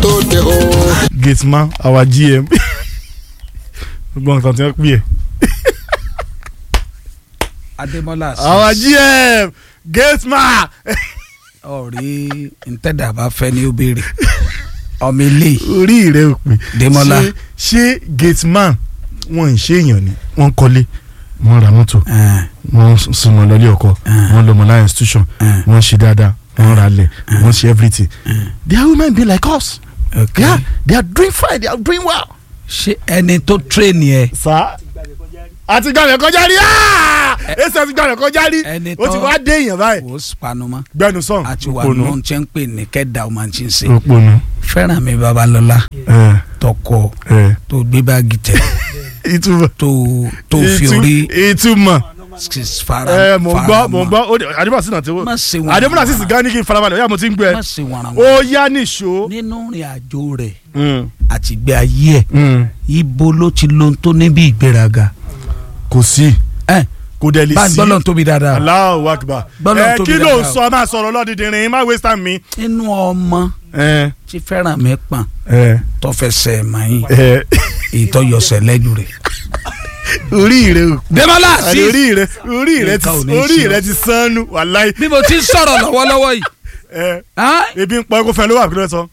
tó dé o. gateman our gm gbogbo nǹkan tí wọ́n pè é adémọlá our gm gateman ọ̀rí ntẹ́dà bá fẹ́ ní ó béèrè ọmọ ilé orí rẹ ò pé Démọ́lá. ṣé ṣé gateman wọn ń ṣe èèyàn ni wọ́n ń kọ́lé wọ́n ra mọ́tò wọ́n sùnmọ́ lọ́lé ọkọ wọ́n lọ́mọ láyé institution wọ́n ṣe dáadáa wọ́n ra lẹ̀ wọ́n ṣe everything they are women be like us ok yeah they are doing fine they are doing well. ṣé ẹni tó tírèènì ẹ sá àti gbàgbẹ́ kọjá rí ẹsẹ̀ àti gbàgbẹ́ kọjá rí Ẹni ó ti tó- wá dé èèyàn báyìí kò spanuma gbẹnu sàn àti wà ló ń ṣe ń pè ní kẹ́dà ọmọ tí ń ṣe òpònú fẹ́ràn mi babalọ́lá ẹ tọkọ ẹ tó gbé báàgì tẹ ìtumọ̀ tó tó fi ìtu- orí ìtumọ̀ fara ẹ mò ń gbọ́ fara mò ń mọ́. gbọ́ ó dé- àdébọ̀ sí náà ti wó má ṣe wọn àdébọ̀ sí gan ní kí n farabalẹ̀ ó yá mo ti ń gbẹ má ṣe wọn ó yá nìṣó. nínú ìrìn àjò rẹ̀ Mm, àti ìgbé ayé ẹ̀ mm. ibo ló ti lo tó níbi ìgbéraga kò sí ẹ kò dẹ̀ lè bá sí gbọ́dọ̀ tóbi dáadáa Allahu Akbar Gbọ́dọ̀ ẹ tóbi kí ló ń dáadáa. sọ máa sọ̀rọ̀ lọ́dìdìrín má waste time mi. nínú ọmọ ẹ tí fẹ́ràn mi pọ̀n ẹ tó fẹsẹ̀ mọ́yìn ẹ ìtọ́yọsẹ̀ lẹ́nu rẹ̀. orí rẹ o Dẹ́mọ́lá àti sí orí rẹ orí rẹ ti Nǹkan ò ní orí ṣe ọ́. rẹ ti sánú wàláì bí mo ti ń sọ̀rọ̀ lọ́wọ́lọ́wọ́ yìí ẹ ah, ebi ń pa ẹkọ fẹ ló wà kí ló sọ.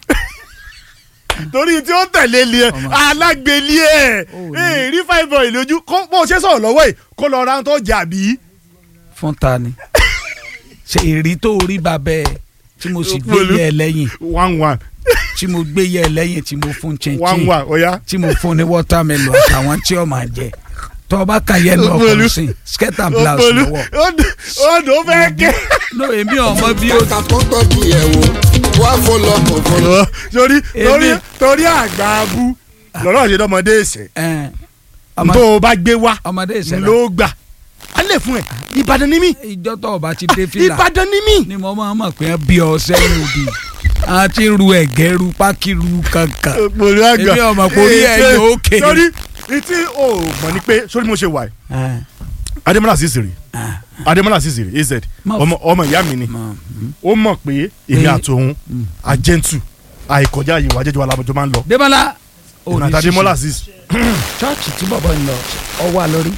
torí tí ó tẹ̀lé li ẹ Ọmọ. alágbèlé ẹ Ó ní. ẹ rí five boy lójú kó bó o ṣe sọ̀rọ̀ lọ́wọ́ yìí kó lọ ra tó jà bí. fún ta ni ṣe èrí tó rí babẹ́ ẹ̀ tí mo sì gbé Òpòlú. yẹ ẹ lẹ́yìn one one tí mo gbé yẹ ẹ lẹ́yìn tí mo fún one chinchin one ọ̀ya. tí mo fún ní watermelon àtàwọn tí ó máa jẹ tó o bá kà yẹ lọ Òpòlú. ọkùnrin sí skirt and blouse Òpòlú lọ́wọ́ ó dùn ó fẹ́ ké. no èmi ọmọ bí ó kàkà tó tọ́jú ẹ̀ wò wá fọlọ́ kò fọlọ́. torí torí Èmi- torí àgbà abú lọ́rọ̀ ṣe dọ́mọdé ẹ̀sẹ̀ ẹ ọmọ- tó o bá gbé wá ọmọdé ìṣẹ̀lẹ̀ ló gbà á lè fún ẹ Ìbàdàn ni mí ìjọ tó o bá ti dé fìlà Ìbàdàn ni mí. ni mo máa mọ̀ pé bí ọ sẹ́yìn òbí a ti ru ẹ̀gẹ́ ru pákí ru kankan Òpòlú àgbà Èmi ọmọ kò rí Èyí ẹyọ ṣe- òkè. sórí ìtí o mọ̀ ni pé sórí mo ṣe wà yìí ẹ Adémọ́lá Sísìrì ẹ Adémọ́lá Sísìrì az Má ọmọ ọmọ ìyá mi ni mọ ó mọ̀ pé èmi Pé- àtòun àjẹntù àìkọjá yìí wà jẹjọ alábọjọ máa ń lọ Débọ́lá èmi àti Adémọ́lá Sísì chọọchì tí bàbá ń lọ ọwọ́ àlórí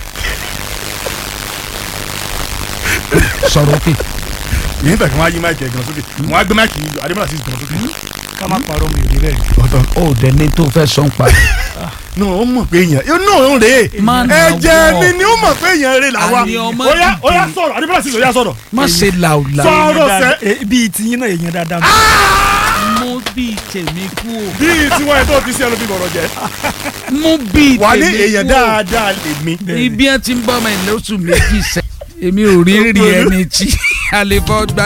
sọ̀rọ̀ òkè yìí fẹ̀ kí wọ́n á yí máìkì ẹ̀gàn sókè wọ́n á gbé máìkì yìí Adémọ́lá Sísì gan sókè. ká má parọ́ mi ò rí bẹ́ẹ̀. ọ̀tọ̀ ó dẹ̀ ní tó fẹ́ sọ ń pa náà ó mọ̀ pé èèyàn yóò náà ó rèé Má nà ẹ̀jẹ̀ wọ́. mi ni ó mọ̀ pé èèyàn rè làwa Àní ọmọ ó yá ó yá dìde. sọ̀rọ̀ Adémọ́lá Sísì ó yá sọ̀rọ̀ má ṣe làwùlà Sọ- Ọ̀rọ̀ Èèyàn sẹ́. dáadáa- eh, bíi tiyín náà èèyàn dáadáa. mú bíi tèmi kú o bíi tiwọn ẹ̀ tó fi sí ẹnu bí bọ̀rọ̀ jẹ́ mú bíi wà ní tèmi èèyàn kú o dáadáa lèmi ibi ẹ ti ń bọ́ ọmọ ẹ̀ lóṣù méjì sẹ́ èmi ò rí rí ẹni tí a lè fọ́ gbá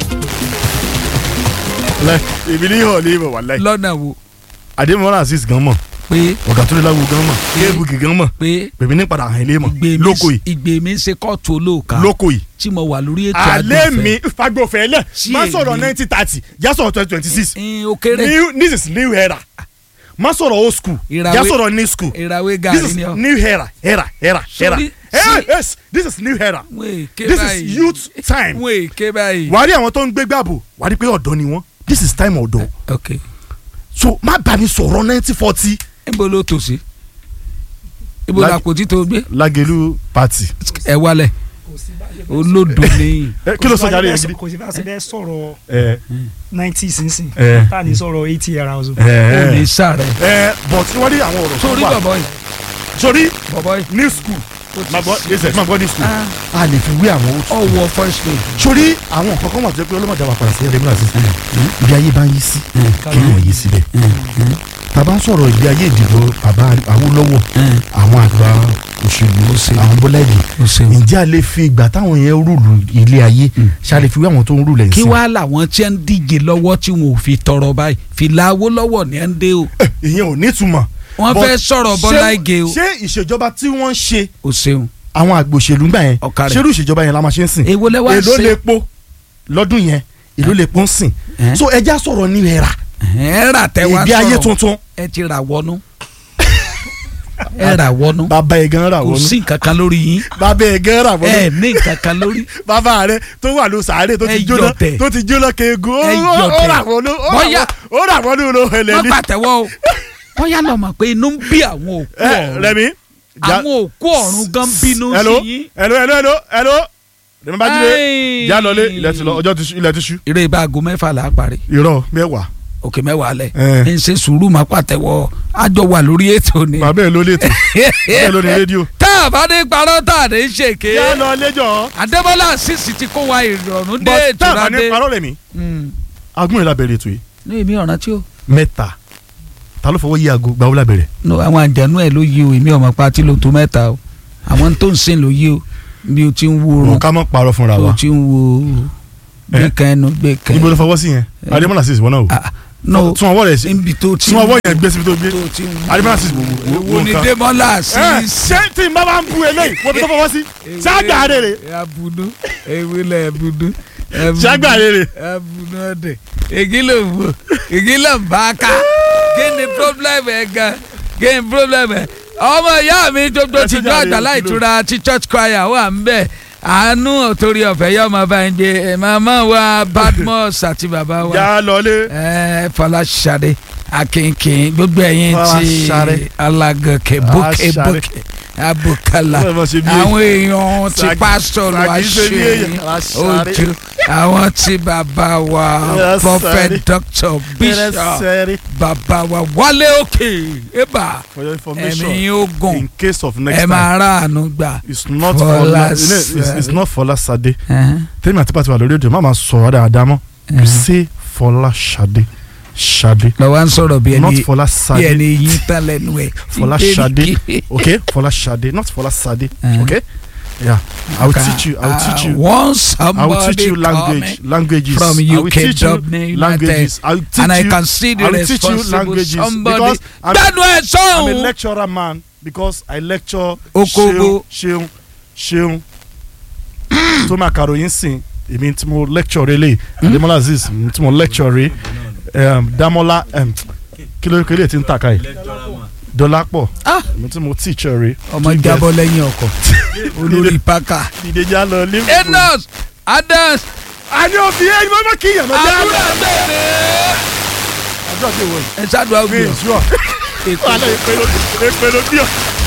èmi ní ìhàn ní ìbọ̀ wà láì lọ́nà wo Adémọ́lá Sísì gan mọ̀ pé ọ̀gá tó lé láwo gan mọ̀ kéèbùkì gan mọ̀ pé bèbí ní padà hàn ilé mọ̀ ìgbè mi lóko yìí ìgbè mi ń ṣe kóòtù olóòka lóko yìí tí mo wà lórí ètò alẹ́ àgbẹ̀fẹ́. mi fagbọ̀fẹ́ lẹ̀ Sí má sọ̀rọ̀ èmi. nineteen thirty já sọ̀rọ̀ twenty twenty six ẹ̀ẹ́n ó kéré new this is new era má sọ̀rọ̀ old school Ìràwé- já sọ̀rọ̀ new school ìràwé this gàrí is ni ọ. new era era era era Sorry, Eh, sí. yes this is new era wọ́n èké this báyìí is youth time wọ́n èké báyìí. wàá rí àwọn tó ń gbé gbàbò wàá rí pé ọ̀dọ́ ni wọ́n this is time ọ̀dọ́ ok so má bá mi sọ̀rọ̀ nineteen forty níbo ló tò sí ibo Láti- la kò tí tó gbé Lágẹ̀lú party ẹ wálẹ̀ olódò ní Eh, kí ló sọ jáde yẹn gidi kò sí bá ṣe bẹ́ẹ̀ sọ̀rọ̀ ẹ ninety sínsìn Eh. tá a ní sọ̀rọ̀ eighty yàrá ọ̀zọ́. ò ní ẹ sàrẹ̀ ẹ but wọ́n rí àwọn ọ̀rọ̀ tó sórí wà bọ̀bọ̀ yìí sórí bọ̀bọ̀ yìí new school máa gbọ́ ẹsẹ̀ máa gbọ́ new school Ah. a lè fi wé àwọn old school ọwọ́ first day sórí àwọn nǹkan kan wà tó yẹ pé ọlọ́mọdé wa padà sí ẹ̀rẹ́ múlá sí ibi ayé bá ń yí sí kí wọ́n yí síbẹ̀ bàbá ń sọ̀rọ̀ ibi ayé ìdìbò bàbá Awólọ́wọ̀ àwọn àgbà òṣèlú àwọn Bọ́lá Ìgè ó ṣeun. ǹjẹ́ a lè fi ìgbà táwọn yẹn rúùlù ilé ayé ṣá lè fi wé àwọn tó ń rúùlù ẹ̀yìn kí sí wàá làwọn tí ń díje lọ́wọ́ tí wọn ò fi tọrọ báyìí fìlà Awólọ́wọ̀ ní ẹ̀ ń dé o ìyẹn ò nítumọ̀ wọ́n But fẹ́ sọ̀rọ̀ Bọ́lá Ìgè o ṣé ìṣèjọba tí wọ́n ń ṣe ó ṣeun àwọn àgbò òṣèlú gbà yẹn Ọ̀kàrẹ̀. ṣerú ìṣèjọba yẹn la máa ṣe ń sìn èwo lẹ wá èló ṣe lè po lọ́dún yẹn èló lè po ń sìn Eh? so ẹja sọ̀rọ̀ ní ẹ̀rà ẹ rà tẹ wá ìgbé ayé sọ̀rọ̀ tuntun ẹ ti rà wọnú ẹ rà wọnú bàbá ẹ̀ gan rà kò wọnú sí nǹkan kan lórí yín bàbá ẹ̀ gan rà wọnú ẹ ní nǹkan kan lórí bàbá rẹ tó wà ló sàárè tó ti Ẹ jóná yọ̀tẹ̀. tó ti jóná keegun ó Ẹ ó- ó yọ̀tẹ̀. rà wọnú ó rà Bọ́yá- wọnú- ó rà wọnú ló hẹlẹ wọ́n ní. pàtẹ́wọ́ o bóyá lọ mọ̀ pé inú ń bí àwọn òkú ẹ ọ̀run Rẹ̀mí. já- àwọn òkú ọ̀run gan bínú hello sí yín. hello hello hello hello Rẹ̀mí Bájídé Ai. já lọlé ilẹ̀ ti lọ ọjọ́ ti ṣú ilẹ̀ ti ṣú. eré ibà aago mẹ́fà là á parí irọ́ mẹ́wàá òkè mẹ́wàá lẹ̀ Eh. ń ṣe sùúrù máa pàtẹ́wọ́ àjọ wà lórí ètò ni. bàbá ẹ̀ ló lè tó bàbá ẹ̀ ló ní rédíò. tá a bá ní parọ́ tá a ní ṣèké já lọ lẹ́jọ́ Adébọ́lá sísì ti kó wa ìrọ̀rùn dé bọ́ ètò tá a bá ní ládé. parọ́ Rẹ̀mí agún ìlà bẹ̀rẹ̀ ètò yìí ní èmi ọ̀ràn tí ó mẹ́ta ta ló fọwọ́ yí aago gbàwó lábẹ́rẹ̀ no àwọn àjànú ẹ̀ ló yí o èmi ọmọ pati ló tó mẹ́ta o àwọn tó ń sìn ló yí o bí o ti ń wo wọn oorun ká mọ́ parọ́ fúnra tó wa o ti ń wo gbé Eh. kan ẹnu gbé kan níbo ló fọwọ́ sí yẹn Eh. adémọ́lá sí ìwọ náà o Ah, no tún ọwọ́ rẹ̀ sí níbi tó ti tún ọwọ́ yẹn gbé síbi tó gbé tó ti ń wo adémọ́lá sí ìwọ wo ni Démọ́lá sí ẹ ṣé tí n bá bá ń bu eléyìí wọ́n fi tó fọwọ́ sí ṣáàgbà rere abudu ewele abudu ṣáàgbà rere abudu ọdẹ ègí ló ń bò ègí ló ń bá a ká kí ni problem ẹ gan kí ni problem ẹ ọmọ ìyá mi gbogbo Ẹ ti ṣe jọ jàre, àgbàlá kí ló- ìtura ti church choir wà ń bẹ àánú torí ọ̀fẹ́ yọ ọmọ bá ń gbé màmá wa Badmus àti bàbá wa já lọlé ẹ Fọláṣadé akínkín gbogbo ẹ̀yin tí Fọláṣadé. alágọkẹ bókè Fọláṣadé. bókè abùkálà Wọ́n ṣe bí èyí. àwọn èèyàn ti Sagi- pásítọ̀ ló wá Sagi ṣe bí ṣe èyàn. Fọláṣadé. ojú àwọn tí bàbá wa Fọláṣadé. prophet doctor bishop Necessary bàbá wa wálé òkè ébà for your information ẹ̀mí ogun in case of next ẹ time máa ráàánú gbà. it's not Fọláṣadé. Fọlá it's, it's, it's not Fọláṣadé Ẹ̀hẹ́n, tẹ́lẹ̀ àti pàtó wà lórí èdè má máa sọ̀rọ̀ dáadáa mọ́ you ẹ̀hẹ́n. say Fọláṣadé Ṣadé lọ́wọ́ à ń sọ̀rọ̀ bí not ẹni bí Fọláṣadé ẹni yín tán lẹ́nu ẹ̀. Fọláṣadé okay Fọláṣadé not Fọláṣadé Uh-huh. okay yeah I will teach you I will teach you Once I will somebody teach you language coming languages from I will UK teach you Dublin languages I will teach and I you can see the I will teach you responsible languages somebody. because I'm, Dánú ẹ̀ I'm a sọ́hún. lecturer man because I lecture Okobo. ṣeun ṣeun tó máa kàròyìn sìn èmi tí mo lecture rẹ lè Adémọ́lá Azeez èmi tí mo lecture rẹ um, Dámọ́lá um, kí ló kí lè ti ń tàka yìí Dọ́lápọ̀ Ah. èmi tí mo teacher rẹ ọmọ jábọ́ lẹ́yìn ọkọ̀ olórí paka. ìdíjà lọ ní. enos adams àní òbí ẹ ní mọ́mọ́ kí ìyànà já lọ. àdúrà bẹ̀rẹ̀. àdúrà bí òwò yìí. ẹ ṣáàdùn mi àgbẹ̀ ì sùọ́ ètò wàhálà èpè ló bí ọ.